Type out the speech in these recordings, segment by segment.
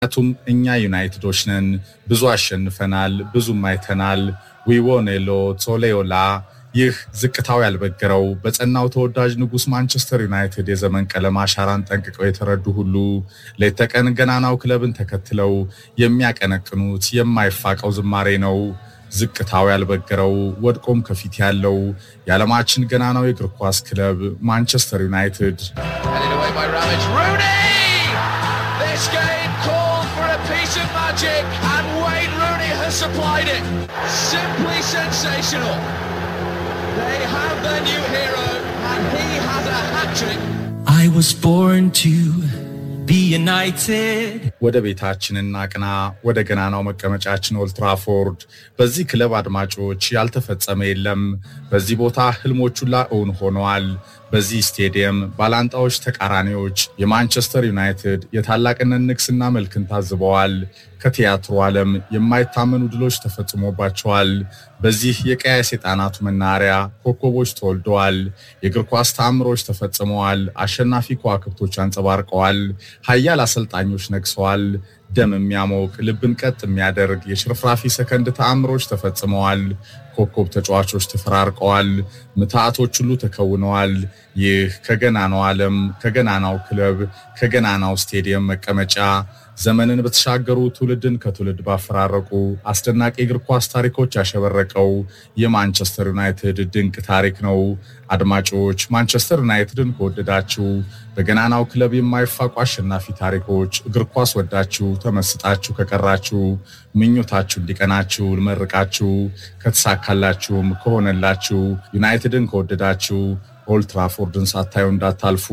ምክንያቱም እኛ ዩናይትዶች ነን። ብዙ አሸንፈናል፣ ብዙም አይተናል። ዊዎኔሎ ቶሌዮላ ይህ ዝቅታው ያልበገረው በጸናው ተወዳጅ ንጉሥ ማንቸስተር ዩናይትድ የዘመን ቀለም አሻራን ጠንቅቀው የተረዱ ሁሉ ሌት ተቀን ገናናው ክለብን ተከትለው የሚያቀነቅኑት የማይፋቀው ዝማሬ ነው። ዝቅታው ያልበገረው ወድቆም ከፊት ያለው የዓለማችን ገናናው የእግር ኳስ ክለብ ማንቸስተር ዩናይትድ Headed away by Ramage. Rooney! This game called for a piece of magic, and Wayne Rooney has supplied it. Simply sensational. They have their new hero, and he has a hat trick. I was born to be united. ወደ ቤታችን እናቅና፣ ወደ ገናናው መቀመጫችን ኦልትራፎርድ። በዚህ ክለብ አድማጮች ያልተፈጸመ የለም። በዚህ ቦታ ህልሞች ሁላ እውን ሆነዋል። በዚህ ስቴዲየም ባላንጣዎች ተቃራኒዎች የማንቸስተር ዩናይትድ የታላቅነት ንግስና መልክን ታዝበዋል። ከቲያትሩ ዓለም የማይታመኑ ድሎች ተፈጽሞባቸዋል። በዚህ የቀያይ ሰይጣናቱ መናኸሪያ ኮከቦች ተወልደዋል። የእግር ኳስ ተአምሮች ተፈጽመዋል። አሸናፊ ከዋክብቶች አንጸባርቀዋል። ሀያል አሰልጣኞች ነግሰዋል። ደም የሚያሞቅ ልብን ቀጥ የሚያደርግ የሽርፍራፊ ሰከንድ ተአምሮች ተፈጽመዋል። ኮከብ ተጫዋቾች ተፈራርቀዋል። ምትሃቶች ሁሉ ተከውነዋል። ይህ ከገናናው ዓለም ከገናናው ክለብ ከገናናው ስቴዲየም መቀመጫ ዘመንን በተሻገሩ ትውልድን ከትውልድ ባፈራረቁ አስደናቂ እግር ኳስ ታሪኮች ያሸበረቀው የማንቸስተር ዩናይትድ ድንቅ ታሪክ ነው። አድማጮች ማንቸስተር ዩናይትድን ከወደዳችሁ በገናናው ክለብ የማይፋቁ አሸናፊ ታሪኮች እግር ኳስ ወዳችሁ ተመስጣችሁ ከቀራችሁ ምኞታችሁ እንዲቀናችሁ ልመርቃችሁ። ከተሳካላችሁም ከሆነላችሁ ዩናይትድን ከወደዳችሁ ኦልትራፎርድን ሳታዩ እንዳታልፉ።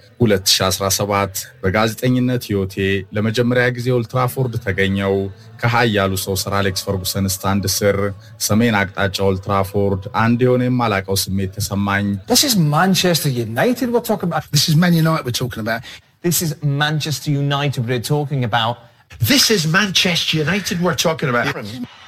2017 በጋዜጠኝነት ሕይወቴ ለመጀመሪያ ጊዜ ኦልትራፎርድ ተገኘው። ከሀያሉ ሰው ሰር አሌክስ ፈርጉሰን ስታንድ ስር ሰሜን አቅጣጫ ኦልትራፎርድ አንድ የሆነ የማላቀው ስሜት ተሰማኝ። This is Manchester United we're talking about. This is Man United we're talking about. This is Manchester United we're talking about. This is Manchester United we're talking about.